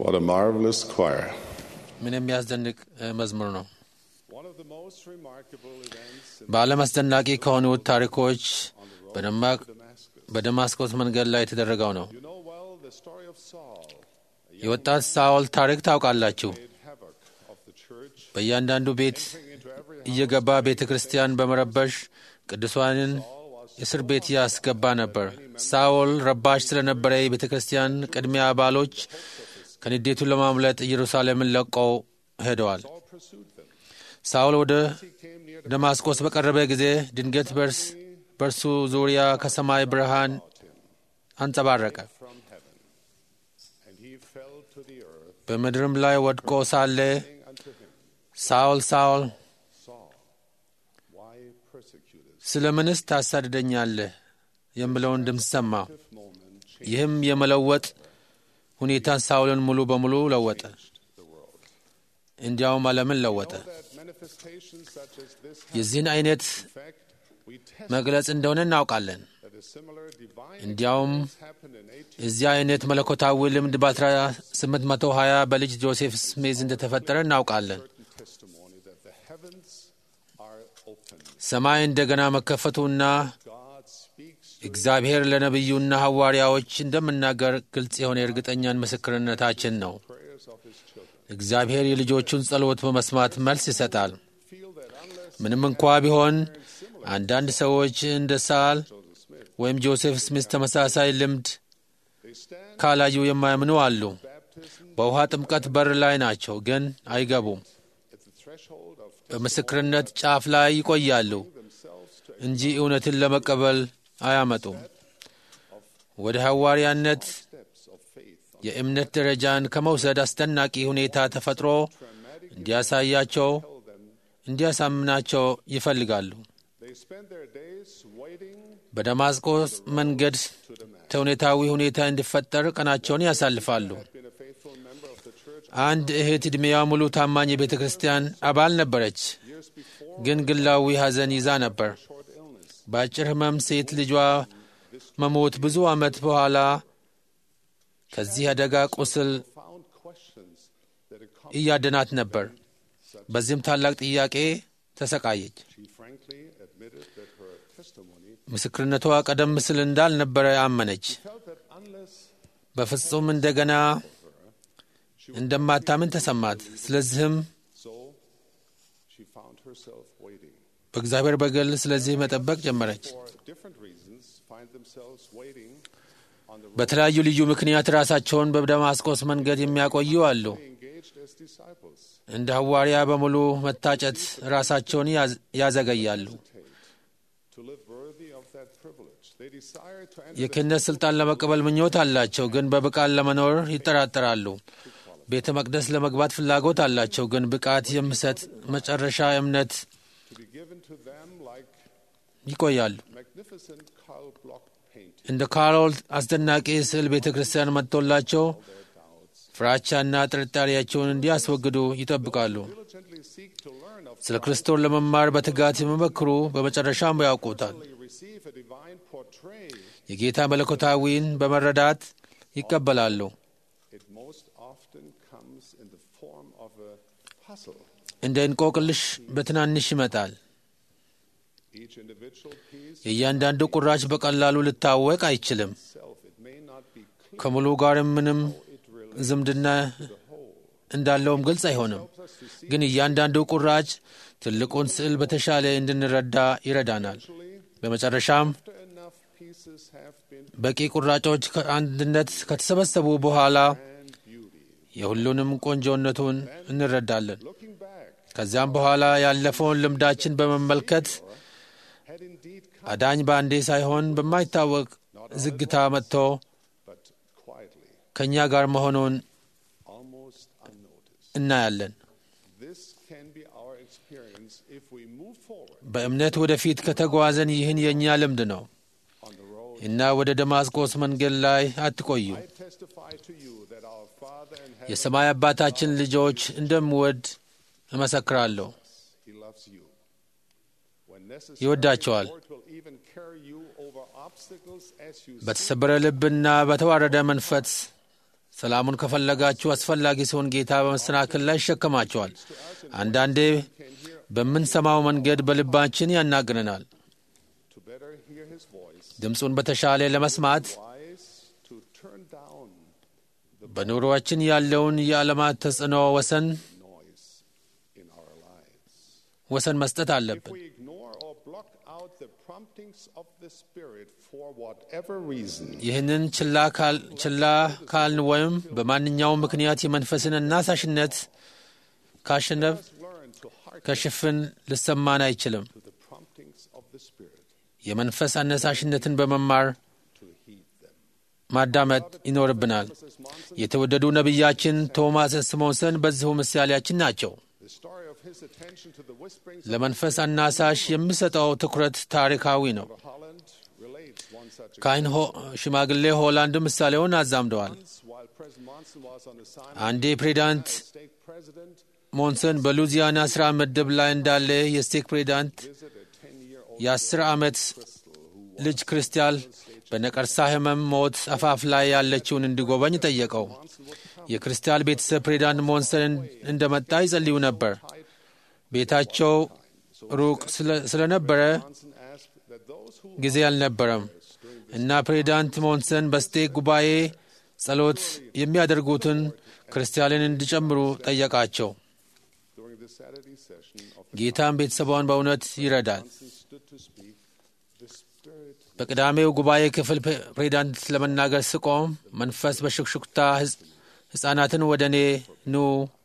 What a marvelous choir. ምን የሚያስደንቅ እ፣ መዝሙር ነው። One of the most remarkable events in በዓለም አስደናቂ ከሆኑት ታሪኮች በደማቅ Damascus. በደማስቆስ መንገድ ላይ የተደረገው ነው። You know well the story of Saul, የወጣት ሳኦል ታሪክ ታውቃላችሁ። made havoc of the church, በእያንዳንዱ ቤት entering into every house. እየገባ ቤተ ክርስቲያን በመረበሽ ቅዱሳንን እስር ቤት ያስገባ ነበር። ሳኦል ረባሽ ስለነበረ የቤተ ክርስቲያን ቅድሚያ አባሎች ከንዴቱን ለማምለጥ ኢየሩሳሌምን ለቀው ሄደዋል። Saul pursued them. ሳኦል ወደ He came near ደማስቆስ በቀረበ ጊዜ ድንገት በርስ በእርሱ ዙሪያ ከሰማይ ብርሃን አንጸባረቀ። from heaven, and he fell to the earth, በምድርም ላይ ወድቆ ሳለ saying unto him, ሳኦል ሳኦል Saul, why persecutest ስለ ምንስ ታሳድደኛለህ የሚለውን ድምፅ ሰማ። This moment changed ይህም የመለወጥ ሁኔታን ሳኦልን ሙሉ በሙሉ ለወጠ። the world. እንዲያውም ዓለምን ለወጠ። Know that manifestations such as this have, የዚህን አይነት in fact, we test መግለጽ እንደሆነ እናውቃለን። that a similar divine እንዲያውም experience happened in 18 እዚህ አይነት መለኮታዊ ልምድ በ1820 በልጅ ጆሴፍ ስሜዝ እንደተፈጠረ እናውቃለን። certain testimony that the heavens are open. ሰማይ እንደገና መከፈቱና God speaks to እግዚአብሔር ለነቢዩና ሐዋርያዎች እንደምናገር ግልጽ የሆነ የእርግጠኛን ምስክርነታችን ነው። prayers of his children. እግዚአብሔር የልጆቹን ጸሎት በመስማት መልስ ይሰጣል። Feel that unless ምንም እንኳ ቢሆን አንዳንድ ሰዎች እንደ ሳል Joseph Smith, ወይም ጆሴፍ ስሚስ ተመሳሳይ ልምድ they stand ካላዩ የማያምኑ አሉ። baptism በውሃ ጥምቀት በር ላይ ናቸው፣ ግን አይገቡም። at the threshold of በምስክርነት ጫፍ ላይ ይቆያሉ themselves to እንጂ እውነትን ለመቀበል አያመጡም። ወደ ሐዋርያነት steps of faith on የእምነት ደረጃን ከመውሰድ አስደናቂ ሁኔታ ተፈጥሮ እንዲያሳያቸው them. እንዲያሳምናቸው ይፈልጋሉ። They spend their days waiting በደማስቆስ መንገድ ተውኔታዊ ሁኔታ እንዲፈጠር ቀናቸውን ያሳልፋሉ። been a faithful member of the church አንድ እህት ዕድሜዋ ሙሉ ታማኝ የቤተ ክርስቲያን አባል ነበረች፣ years before ግን ግላዊ ሐዘን ይዛ ነበር። short illness. በአጭር ሕመም ሴት ልጇ መሞት ብዙ ዓመት በኋላ ከዚህ አደጋ ቁስል Found questions that accompanied እያደናት ነበር። በዚህም ታላቅ ጥያቄ ተሰቃየች። she frankly admitted that her testimony ምስክርነቷ ቀደም ሲል እንዳልነበረ አመነች። felt that unless በፍጹም እንደገና እንደማታምን ተሰማት። ስለዚህም so, she found herself waiting. በእግዚአብሔር በግል ስለዚህ መጠበቅ ጀመረች። For different reasons, find themselves waiting on the road. በተለያዩ ልዩ ምክንያት ራሳቸውን በደማስቆስ መንገድ የሚያቆዩ አሉ። They engaged as disciples. እንደ ሐዋርያ በሙሉ መታጨት ራሳቸውን ያዝ- ያዘገያሉ። To live worthy of that privilege. They desire to enter የክህነት ሥልጣን ለመቀበል ምኞት አላቸው፣ ግን በብቃት ለመኖር ይጠራጠራሉ። ቤተ መቅደስ ለመግባት ፍላጎት አላቸው፣ ግን ብቃት የሚሰጥ መጨረሻ እምነት to be given to them like ይቆያሉ። magnificent Karl Bloch painting. እንደ ካሮል አስደናቂ ስዕል ቤተ ክርስቲያን መጥቶላቸው ፍራቻና ጥርጣሬያቸውን እንዲያስወግዱ ይጠብቃሉ። Diligently seek to learn of ስለ ክርስቶስ ለመማር በትጋት የሚመክሩ በመጨረሻም ያውቁታል። receive a divine portrait. የጌታ መለኮታዊን በመረዳት ይቀበላሉ። It most often comes in the form of a puzzle. እንደ እንቆቅልሽ በትናንሽ ይመጣል። Each individual piece የእያንዳንዱ ቁራጭ በቀላሉ ልታወቅ አይችልም። itself, it may not be clear ከሙሉ ጋር ምንም it relates ዝምድና to the whole. እንዳለውም ግልጽ አይሆንም። Helps us to see ግን እያንዳንዱ ቁራጭ ትልቁን ስዕል በተሻለ እንድንረዳ ይረዳናል። actually በመጨረሻም after enough pieces have been በቂ ቁራጮች ከአንድነት ከተሰበሰቡ በኋላ and beauty. የሁሉንም ቆንጆነቱን እንረዳለን። Looking back, ከዚያም በኋላ ያለፈውን ልምዳችን በመመልከት had indeed come, አዳኝ በአንዴ ሳይሆን በማይታወቅ ዝግታ መጥቶ but quietly, ከእኛ ጋር መሆኑን almost unnoticed. እናያለን። This can be our experience if we move forward በእምነት ወደፊት ከተጓዘን ይህን የእኛ ልምድ ነው on the road. እና ወደ ደማስቆስ መንገድ ላይ አትቆዩ። I testify to you that our Father in heaven, የሰማይ አባታችን ልጆች እንደምወድ እመሰክራለሁ። He loves you. When necessary, ይወዳቸዋል። the Lord will even carry you over obstacles as you በተሰበረ ልብና በተዋረደ መንፈስ ሰላሙን ከፈለጋችሁ አስፈላጊ ሲሆን ጌታ በመሰናክል ላይ ይሸከማቸዋል። አንዳንዴ በምንሰማው መንገድ በልባችን ያናግረናል። to better hear his voice, ድምፁን በተሻለ ለመስማት wise to turn down በኑሮአችን ያለውን የዓለማት ተጽዕኖ ወሰን noise in our lives. ወሰን መስጠት If አለብን። we ignore or block out the promptings of the Spirit for whatever reason, ይህንን ችላ ካል- ችላ ካልን ወይም በማንኛውም ምክንያት የመንፈስን አናሳሽነት ካሸነፍ let's learn to hearken ከሽፍን ልሰማን አይችልም። to the promptings of the Spirit, የመንፈስ አነሳሽነትን በመማር to heed them. ማዳመጥ ይኖርብናል። Mrs. Monson, የተወደዱ ነቢያችን ቶማስ ስሞንሰን በዚሁ ምሳሌያችን ናቸው። the story of his attention to the whisperings ለመንፈስ አናሳሽ የሚሰጠው ትኩረት ታሪካዊ ነው። of Holland relates one such ካህን ሆ- ሽማግሌ ሆላንድ ምሳሌውን አዛምደዋል። experience while President Monson was on assignment አንዴ ፕሬዚዳንት as state president, ሞንሰን በሉዚያና ሥራ ምድብ ላይ እንዳለ የስቴክ ፕሬዚዳንት visited a 10-year-old የአስር ዓመት ልጅ ክርስቲያን በነቀርሳ ሕመም ሞት አፋፍ ላይ ያለችውን እንዲጎበኝ ጠየቀው። የክርስቲያን ቤተሰብ ፕሬዚዳንት ሞንሰን እንደመጣ ይጸልዩ ነበር። ቤታቸው ሩቅ ስለ- ስለነበረ Monson asked that those who ጊዜ አልነበረም እና ፕሬዚዳንት ሞንሰን በስቴክ ጉባኤ ጸሎት የሚያደርጉትን ክርስቲያንን እንዲጨምሩ ጠየቃቸው። during the Saturday session of ጌታም ቤተሰቧን በእውነት ይረዳል። Monson stood to speak, the Spirit በቅዳሜው ጉባኤ ክፍል ፕ- ፕሬዚዳንት ለመናገር ስቆም መንፈስ በሹክሹክታ ሕጽ- ሕፃናትን ወደ እኔ ኑ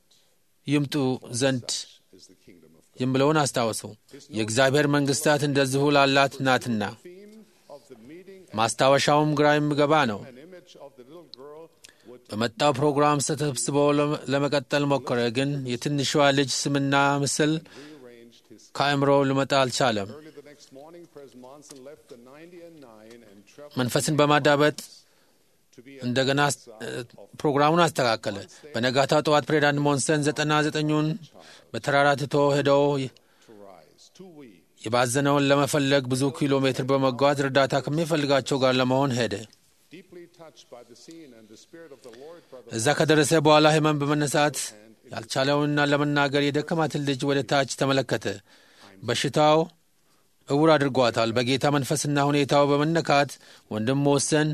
ይምጡ ዘንድ is the kingdom of God. የምለውን አስታወሱ። የእግዚአብሔር መንግሥታት እንደዚሁ ላላት ናትና። Theme of the meeting, ማስታወሻውም ግራ የሚገባ ነው። an image of the little girl would በመጣው ፕሮግራም ተሰብስቦ ለም- ለመቀጠል ሞከረ፣ ግን የትንሿ ልጅ ስምና ምስል rearranged his. ከአእምሮ ሊመጣ አልቻለም። Early the next morning, President Monson left the 90 and 9 and traveled መንፈስን በማዳበጥ to be እንደገና አስ- ፕሮግራሙን አስተካከለ። በነጋታው ጠዋት ፕሬዚዳንት ሞንሰን ዘጠና ዘጠኙን በተራራ ትቶ ሄደው to rise, too weak. የባዘነውን ለመፈለግ ብዙ ኪሎ ሜትር በመጓዝ እርዳታ ከሚፈልጋቸው ጋር ለመሆን ሄደ። Deeply touched by the scene and the Spirit of the Lord, Brother እዛ ከደረሰ በኋላ ህመም በመነሳት ያልቻለውንና ለመናገር የደከማትን ልጅ ወደ ታች ተመለከተ። በሽታው እውር አድርጓታል። በጌታ መንፈስና ሁኔታው በመነካት ወንድም ወሰን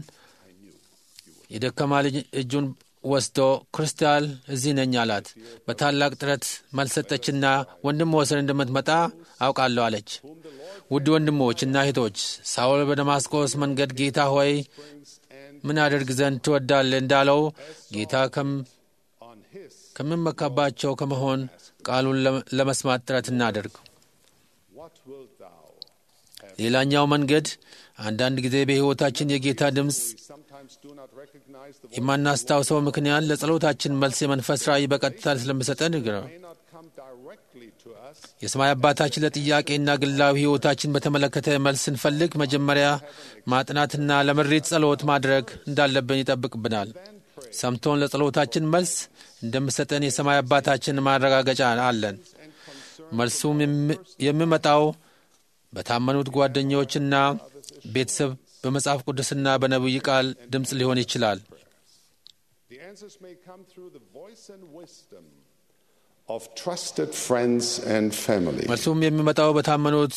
የደከማ ልጅ እጁን ወስዶ ክርስቲያን እዚህ ነኝ አላት። በታላቅ ጥረት መልስ ሰጠችና ወንድም ወሰን እንደምትመጣ አውቃለሁ አለች። ውድ ወንድሞች እና እህቶች ሳውል በደማስቆስ መንገድ ጌታ ሆይ ምን አደርግ ዘንድ ትወዳለህ እንዳለው ጌታ ከም- on his, ከምመካባቸው ከመሆን ቃሉን ለ- ለመስማት ጥረት እናደርግ። what wilt thou? ሌላኛው መንገድ አንዳንድ ጊዜ በሕይወታችን የጌታ ድምፅ We sometimes do not recognize the voice የማናስታውሰው ምክንያት ለጸሎታችን መልስ የመንፈስ ራእይ በቀጥታ ስለሚሰጠን ነው። may not come directly to us. የሰማይ አባታችን ለጥያቄና ግላዊ ሕይወታችን በተመለከተ መልስ ስንፈልግ መጀመሪያ ማጥናትና ለምሪት ጸሎት ማድረግ እንዳለብን ይጠብቅብናል። ሰምቶን ለጸሎታችን መልስ እንደሚሰጠን የሰማይ አባታችን ማረጋገጫ አለን። መልሱም የሚ- የሚመጣው በታመኑት ጓደኞችና ቤተሰብ በመጽሐፍ ቅዱስና በነቢይ ቃል ድምፅ ሊሆን ይችላል። The answers may come through the voice and wisdom of trusted friends and family. መልሱም የሚመጣው በታመኑት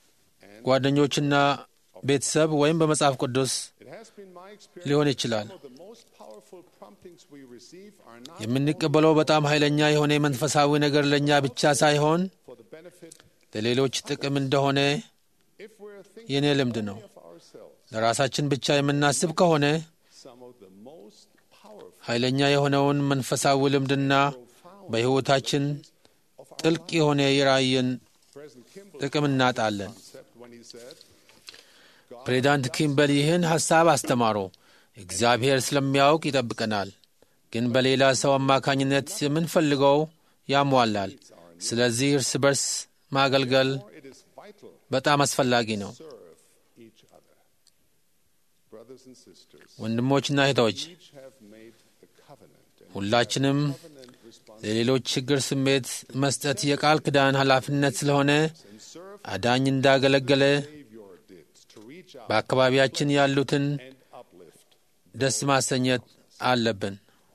ጓደኞችና ቤተሰብ ወይም በመጽሐፍ ቅዱስ It has been my experience ሊሆን ይችላል። some of the most powerful promptings we receive are not የምንቀበለው በጣም ኃይለኛ የሆነ መንፈሳዊ ነገር ለእኛ ብቻ ሳይሆን for the benefit ለሌሎች ጥቅም እንደሆነ if we're thinking የእኔ ልምድ ነው። of ourselves. ለራሳችን ብቻ የምናስብ ከሆነ Some of the most powerful ኃይለኛ የሆነውን መንፈሳዊ ልምድና በሕይወታችን ጥልቅ የሆነ የራእይን President Kimball ጥቅም እናጣለን። concept when he said, ፕሬዚዳንት ኪምበል ይህን ሐሳብ አስተማሩ። እግዚአብሔር ስለሚያውቅ ይጠብቀናል፣ ግን በሌላ ሰው አማካኝነት የምንፈልገው ያሟላል። ስለዚህ እርስ በርስ ማገልገል it is vital በጣም አስፈላጊ ነው። to serve each other. Brothers and sisters, ወንድሞችና እህቶች each have made the covenant and ሁላችንም covenant responsibility ለሌሎች ችግር ስሜት መስጠት የቃል ኪዳን ኃላፊነት ስለሆነ and serve አዳኝ እንዳገለገለ Savior did to reach out በአካባቢያችን ያሉትን and uplift. ደስ ማሰኘት አለብን።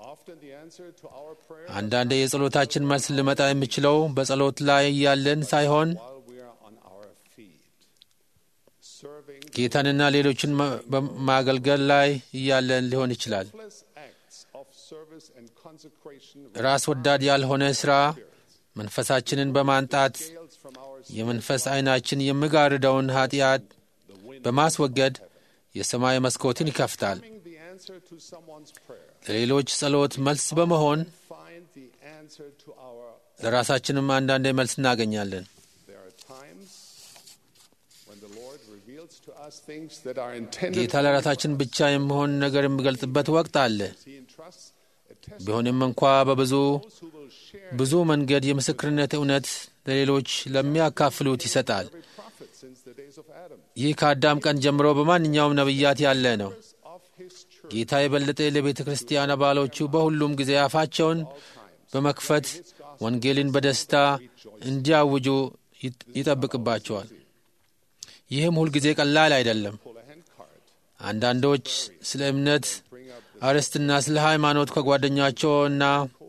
answer to our prayer አንዳንዴ የጸሎታችን መልስ ሊመጣ የሚችለው በጸሎት ላይ ያለን ሳይሆን while we are on our feet, serving ጌታንና ሌሎችን ማ- በማገልገል ላይ እያለን ሊሆን ይችላል። selfless acts of service and consecration ራስ ወዳድ ያልሆነ ሥራ መንፈሳችንን በማንጣት scales from our የመንፈስ ዐይናችን የሚጋርደውን ኃጢአት the wind በማስወገድ የሰማይ መስኮትን ይከፍታል። Finding the answer to someone's prayer. ለሌሎች ጸሎት መልስ በመሆን Find the answer to our. ለራሳችንም አንዳንዴ መልስ እናገኛለን። There are times when the Lord reveals to us things that are intended. ጌታ ለራሳችን ብቻ የሚሆን ነገር የሚገልጽበት ወቅት አለ። He entrusts a test ቢሆንም እንኳ በብዙ those who will share ብዙ መንገድ የምስክርነት እውነት ለሌሎች ለሚያካፍሉት ይሰጣል። every prophet since the days of Adam. ይህ ከአዳም ቀን ጀምሮ በማንኛውም ነቢያት ያለ ነው። Of his church ጌታ የበለጠ ለቤተ ክርስቲያን አባሎቹ በሁሉም ጊዜ አፋቸውን በመክፈት ወንጌልን በደስታ እንዲያውጁ ይጥ- ይጠብቅባቸዋል። ይህም ሁልጊዜ ቀላል አይደለም። pull a hand card. አንዳንዶች ስለ እምነት አርዕስትና ስለ ሃይማኖት ከጓደኛቸውና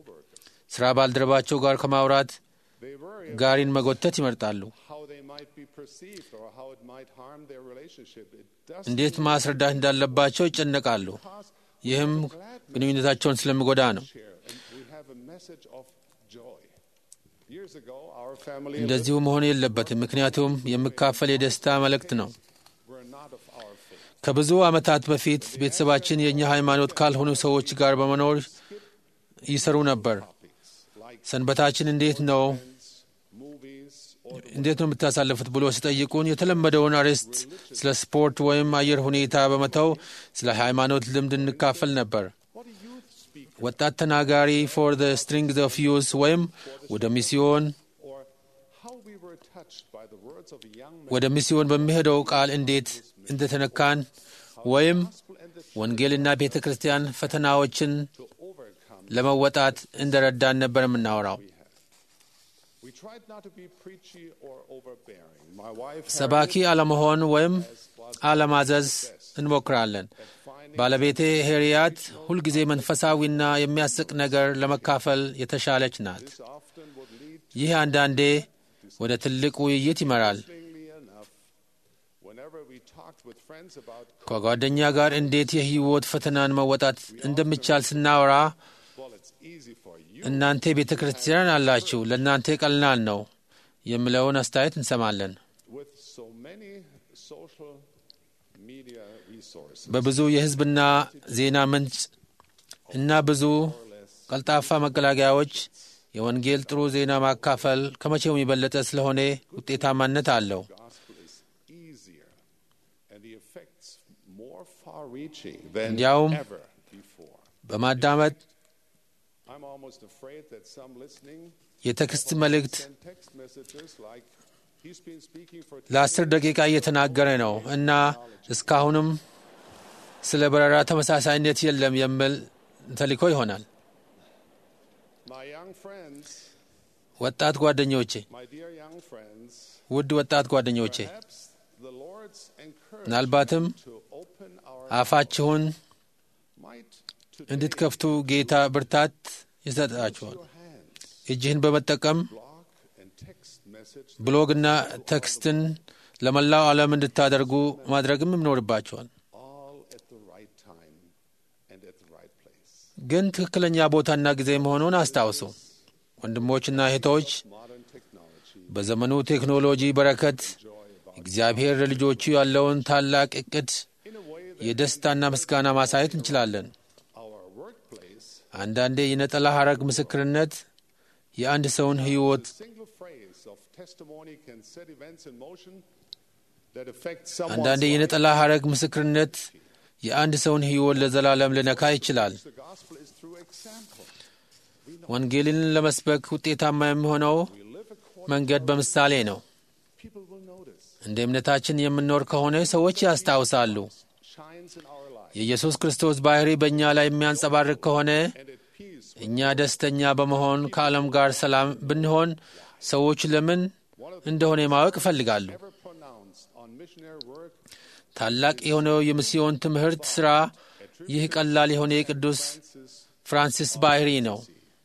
ሥራ ባልደረባቸው ጋር ከማውራት They worry ጋሪን መጎተት ይመርጣሉ። how they might be perceived or how it might harm their relationship. It does እንዴት ማስረዳት እንዳለባቸው ይጨነቃሉ። ይህም ግንኙነታቸውን ስለሚጎዳ ነው። share. And we have a message of joy. Years ago, our family እንደዚሁ መሆን የለበትም። ምክንያቱም የሚካፈል የደስታ መልእክት ነው። were not of our faith. ከብዙ ዓመታት በፊት ቤተሰባችን የእኛ ሃይማኖት ካልሆኑ ሰዎች ጋር በመኖር ይሰሩ ነበር። Topics like ሰንበታችን እንዴት ነው movies or እንዴት ነው የምታሳልፉት ብሎ ሲጠይቁን የተለመደውን አርዕስት ስለ ስፖርት ወይም አየር ሁኔታ በመተው ስለ ሃይማኖት ልምድ እንካፈል ነበር። what do youth speak ወጣት ተናጋሪ ፎር ዘ ስትሪንግስ ኦፍ ዩዝ ወይም ወደ ሚስዮን or how we were touched by the words of a young man. ወደ ሚስዮን በሚሄደው ቃል እንዴት እንደተነካን ወይም gospel and the ወንጌልና ቤተ ክርስቲያን ፈተናዎችን to overcome. ለመወጣት እንደረዳን ነበር የምናወራው። We tried not to be preachy or overbearing. My wife ሰባኪ አለመሆን ወይም አለማዘዝ እንሞክራለን። ባለቤቴ ሄሪያት ሁልጊዜ መንፈሳዊና የሚያስቅ ነገር ለመካፈል የተሻለች ናት። this often would lead, ይህ አንዳንዴ ወደ ትልቅ ውይይት ይመራል። interestingly enough, whenever we talked with friends about, ከጓደኛ ጋር እንዴት የህይወት ፈተናን መወጣት እንደሚቻል ስናወራ well, it's easy for you እናንተ ቤተ ክርስቲያን አላችሁ፣ ለእናንተ ቀላል ነው የሚለውን አስተያየት እንሰማለን። with so many social media resources. በብዙ የህዝብና ዜና ምንጭ እና ብዙ ቀልጣፋ መገላገያዎች የወንጌል ጥሩ ዜና ማካፈል ከመቼውም የበለጠ ስለሆነ ውጤታማነት አለው። gospel is easier and the effects more far-reaching than እንዲያውም ever before. በማዳመጥ I'm almost afraid that some listening የቴክስት መልእክት send text messages like, he's been speaking for ለአስር ደቂቃ እየተናገረ ነው እና እስካሁንም ስለ በረራ ተመሳሳይነት የለም የሚል ተልእኮ ይሆናል። my young friends, ወጣት ጓደኞቼ፣ my dear young friends, ውድ ወጣት ጓደኞቼ perhaps the Lord's encouragement ምናልባትም to open our አፋችሁን might to እንድትከፍቱ ጌታ ብርታት ይሰጣችኋል። your hands, እጅህን በመጠቀም blog and text message ብሎግና ቴክስትን ለመላው ዓለም እንድታደርጉ ማድረግም ይኖርባቸዋል። all at the right time and at the right place. ግን ትክክለኛ ቦታና ጊዜ መሆኑን አስታውሱ። ወንድሞችና እህቶች Modern technology, በዘመኑ ቴክኖሎጂ በረከት እግዚአብሔር ለልጆቹ ያለውን ታላቅ እቅድ in a way that የደስታና ምስጋና ማሳየት እንችላለን። our workplace, አንዳንዴ የነጠላ ሐረግ ምስክርነት የአንድ ሰውን ሕይወት a single phrase of testimony can set events in motion that affect someone's አንዳንዴ life. የነጠላ ሐረግ ምስክርነት የአንድ ሰውን ሕይወት ለዘላለም ሊነካ ይችላል። The gospel is through example. ወንጌልን ለመስበክ ውጤታማ የሚሆነው We live according መንገድ በምሳሌ ነው። people will notice እንደ እምነታችን የምንኖር ከሆነ ሰዎች ያስታውሳሉ። shines in our life የኢየሱስ ክርስቶስ ባሕሪ በእኛ ላይ የሚያንጸባርቅ ከሆነ and at peace እኛ ደስተኛ በመሆን ከዓለም ጋር ሰላም ብንሆን ሰዎች ለምን እንደሆነ ማወቅ ይፈልጋሉ። ever pronounced on missionary work ታላቅ የሆነው የሚስዮን ትምህርት ሥራ ይህ ቀላል የሆነ የቅዱስ Francis ፍራንሲስ ባህሪ ነው።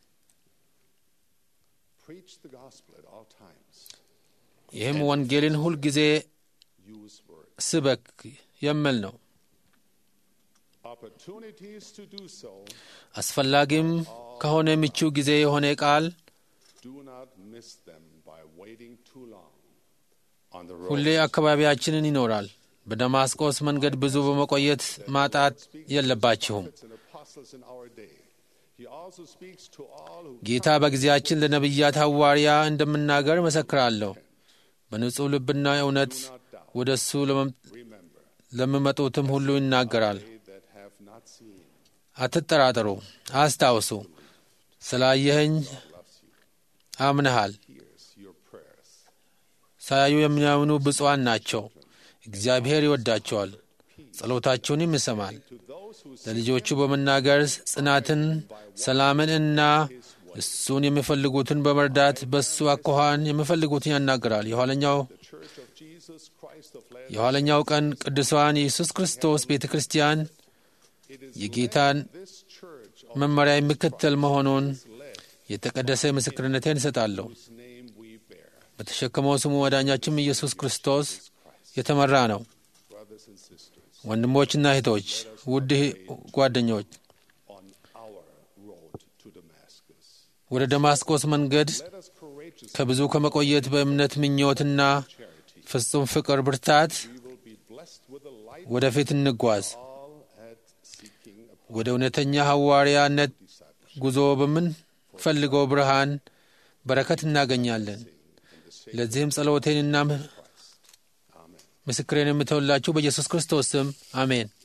Preach the gospel at all times. ይህም ወንጌልን ሁልጊዜ Use words. ስበክ የሚል ነው። Opportunities to do so. አስፈላጊም ከሆነ ምቹ ጊዜ የሆነ ቃል Do not miss them by waiting too long on the ሁሌ road. አካባቢያችንን ይኖራል። በደማስቆስ መንገድ ብዙ በመቆየት ማጣት የለባችሁም። Prophets and apostles in our day. He also speaks to all who ጌታ በጊዜያችን ለነቢያት ሐዋርያ እንደምናገር እመሰክራለሁ። በንጹሕ ልብና እውነት ወደ እሱ ለመም- remember ለሚመጡትም ሁሉ ይናገራል። they that have not seen አትጠራጠሩ፣ አስታውሱ። ስላየኸኝ አምነሃል። hears your prayers. ሳያዩ የሚያምኑ ብፁዓን ናቸው። እግዚአብሔር ይወዳቸዋል፣ ጸሎታቸውንም ይሰማል። To those who ለልጆቹ በመናገር ጽናትን፣ ሰላምን እና እሱን የሚፈልጉትን በመርዳት በእሱ አኳኋን የሚፈልጉትን ያናገራል። የኋለኛው the Church of Jesus Christ of Latter የኋለኛው ቀን ቅዱሳን የኢየሱስ ክርስቶስ ቤተ ክርስቲያን it is የጌታን this church of መመሪያ የሚከተል መሆኑን led የተቀደሰ ምስክርነቴን እሰጣለሁ። whose name we bear. በተሸከመው ስሙ ወዳኛችን ኢየሱስ ክርስቶስ የተመራ ነው። Brothers and sisters, ወንድሞችና እህቶች፣ ውድ ጓደኞች on our road to Damascus, ወደ ደማስቆስ መንገድ let us courageously ከብዙ ከመቆየት በእምነት ምኞትና charity. ፍጹም ፍቅር ብርታት We will be blessed with a light ወደፊት እንጓዝ። all at seeking a ወደ እውነተኛ ሐዋርያነት discipleship. ጉዞ በምንፈልገው ብርሃን በረከት እናገኛለን። ለዚህም ጸሎቴንና Amen. ምስክሬን የምተውላችሁ በኢየሱስ ክርስቶስ ስም አሜን።